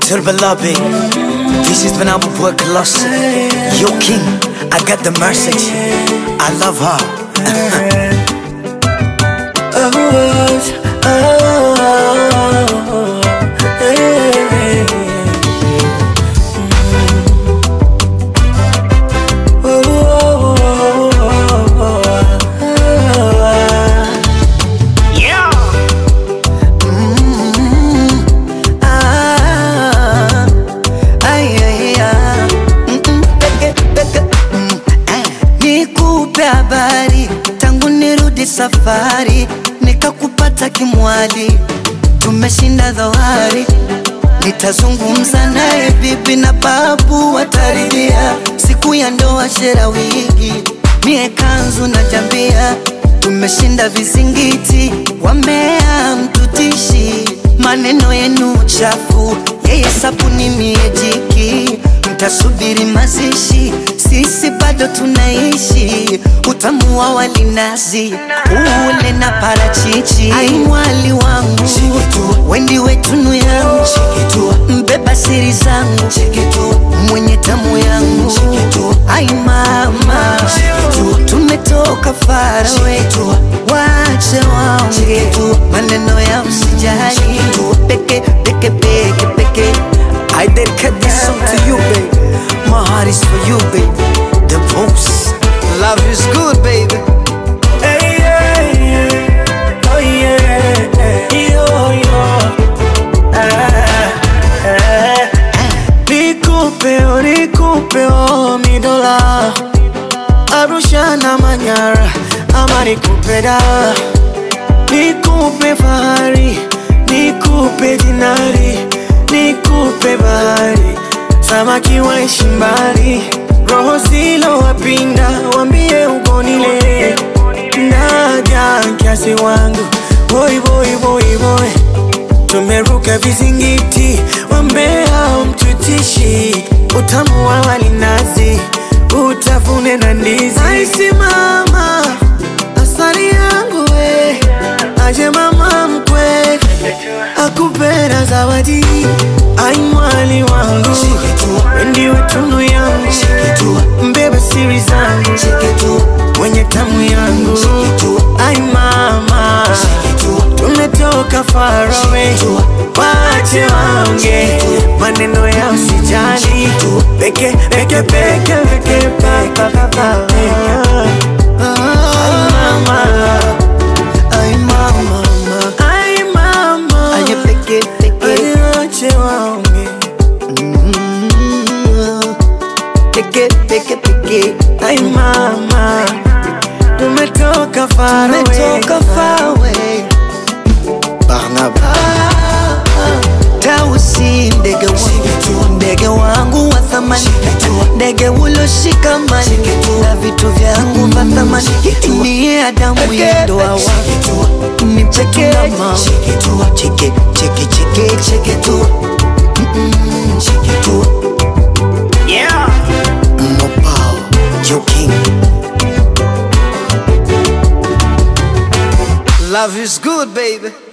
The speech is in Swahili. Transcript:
Little beloved, this is when I will work lost. Yo, king, I got the message. I love her. Ah, ay, ay, ah. Mm, mm, peke, peke, mm, eh. Nikupe habari tangu nirudi safari, nikakupata kimwali, tumeshinda dhoari. Nitazungumza naye bibi na babu wataridhia, siku ya ndoa shera wigi, mie kanzu na jambia, tumeshinda vizingiti, wamea mtutishi, maneno yenu chafu, yeye sabuni mie jiki, mtasubiri mazishi, sisi bado tunaishi, utamu wa walinazi ule na parachichi, ai mwali wangu wendi wetunu yangu mbeba siri zangu mwenye tamu yangu ai mama tumetoka farawe wache waonge maneno ya msijali peke peke peke peke I dedicate this song to you baby my heart is for you baby the most love is good baby Hey, yeah, yeah. Oh, yeah. Yo, yo. Ah, ah. Nikupe, oh, nikupe, oh, mi dola Arusha na Manyara ama nikupe da Nikupe fahari, nikupe dinari Nikupe bahari, samaki waishi mbali Roho zilo wapinda, wambie ugonile Naja kiasi wangu, boy boy boy boy Tumeruka vizingiti, wambea mtutishi Utamu wa walinazi, utafune na ndizi Aisi mama, asali yangu we Aje mama mkwe, akupera zawadi Ai mwali wangu, wendi wetunu yangu Mbeba siri zangu, mwenye tamu yangu Ai mama, tumetoka far away Wache waonge, maneno ya usijali Peke, peke, peke, peke, pa, pa, pa, pa Ai mama, ay mama mama ai mama aye peke peke Wache waonge Mm. peke peke peke Ai mama, tumetoka far away tumetoka far away Barnaba Tausi ndege wangu ndege wangu wa thamani ndege uloshikamani na vitu vyangu vya thamani niye Adamu ya ndoa wangu ni peke na mama cheke cheke cheke cheke tu Mm-mm, cheke tu Yeah Mopao Joe King Love is good baby